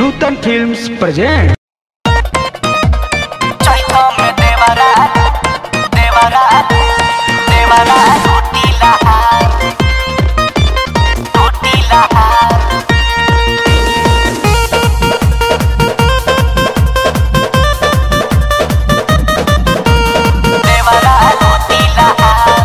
नूतन films present चैतो में देवरा देवरा देवरा टूटी लहार टूटी लहार देवरा टूटी लहार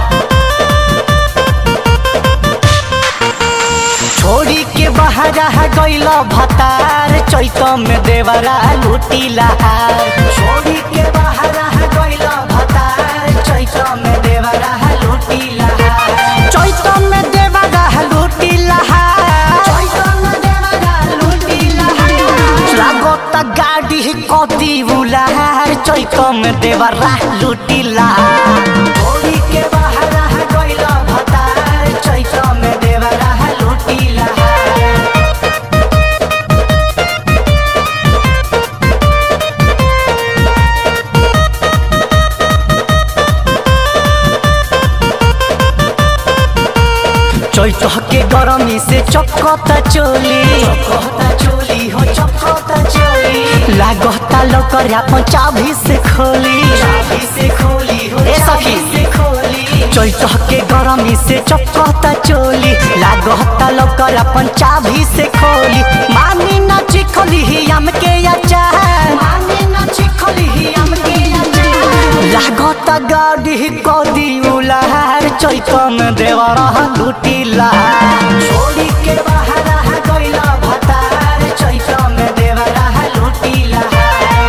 छोड़ी के बहरा गैल भतार चैत में देवरा लूटी लहार छोड़ी के बहरा गैल भतार चैत में देवरा लूटी लहार चैत में देवरा लूटी लहार चैत में देवरा लूटी लहार लागत गाड़ी कदी बुलार चैत में देवरा लूटी लहार छोड़ी के बहरा गैल भतार चैत में देवरा लूटी लहार चैत के गरमी से चकता चोली चकता चोली हो चकता चोली लागता लकर अपन चाभी से खोली चाभी से खोली हो ए सखी से खोली चैत के गरमी से चकता चोली लागता लकर अपन चाभी से खोली मानी ना चिखली ही हम के अचार मानी ना चिखली ही हम के अचार लागत गाड़ी कदी उलार चैत में देवरा लूटी लहार छोड़ी के बहरा गइला भतार चैत में देवरा लूटी लहार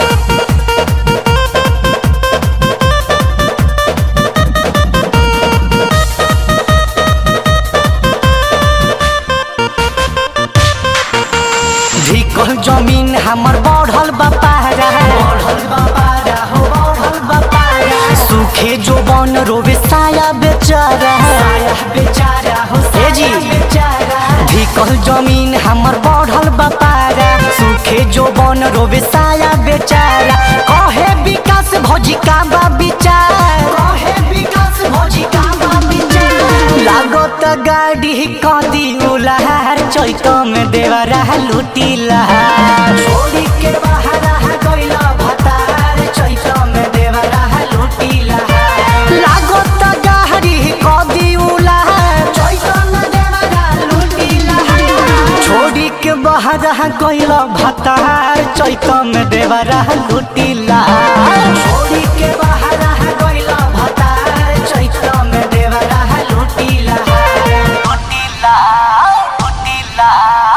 ढिकल जमीन हमर बढ़ल बपारा बढ़ल बपारा हो बढ़ल बपारा सूखे जो बन रोवे साया बेचारा साया बेचारा हो ए जी बेचारा ढिकल जमीन हमर बढ़ल बपारा सूखे जो बन रोवे साया बेचारा कहे विकास भौजी का बा विचार कहे विकास भौजी का बा विचार लागत गाड़ी कदी उलार चैत में देवरा लूटी लहार छोड़ी के बहरा गइला भतार चैत में देवरा लूटी लहार लागत गाड़ी कदी उलार चैत में देवरा लूटी लहार छोड़ी के बहरा गइला भतार चैत में देवरा लूटी लहार छोड़ी के बहरा गइला भतार चैत में देवरा लूटी लहार लूटी लहार लूटी लहार